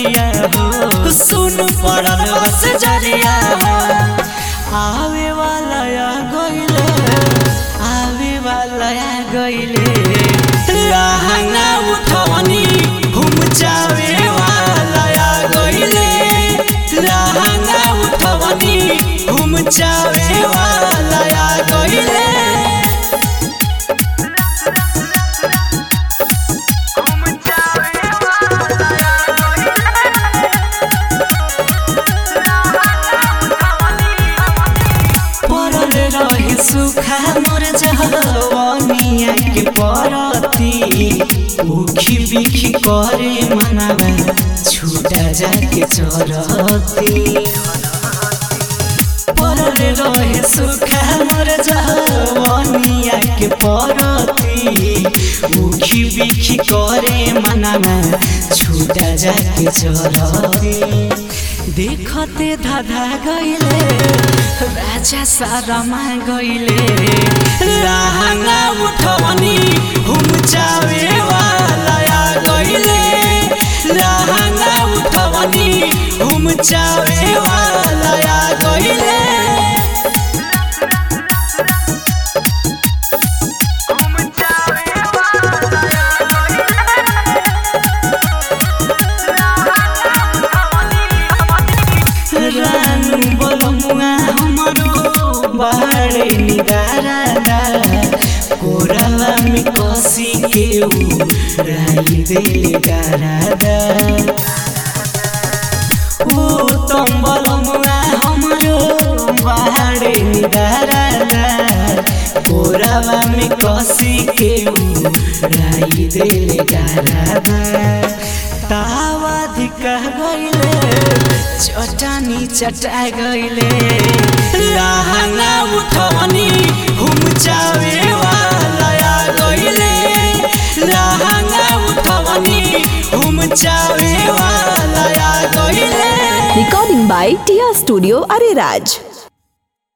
जरिया हो सुन पड़ल बस जरिया हो आवे वाला आ गइले आवे वाला आ गइले लहंगा उठवनी घूम जावे वाला आ गइले लहंगा उठवनी घूम जावे वाला आ गइले पड़ल रहे सुखा मोर जहवनिया के परती उखी बिखी करे मनावा छूटा जाके चरती पड़ल रहे सुखा मोर जहवनिया के परती उखी बिखी करे मनावा छूटा जाके चरती देखते धाधा गइले राजा सारामा गइले लहंगा उठवनी घुम जावे वाला आ गइले लहंगा उठवनी घुम जावे वाला आ गइले रानू बोलमुआ हमरो बाड़े निदारादा कोरला में कसी के उ राई देले गारादा ओ तम बोलमुआ हमरो बाड़े निदारादा कोरला में कसी के उ राई देले गारादा तावा धिका गइले चटानी चटा गइले लहंगा उठवनी घुम जावे वाला आ गइले लहंगा उठवनी घुम जावे वाला आ गइले Recording by Tia Studio Ariraj.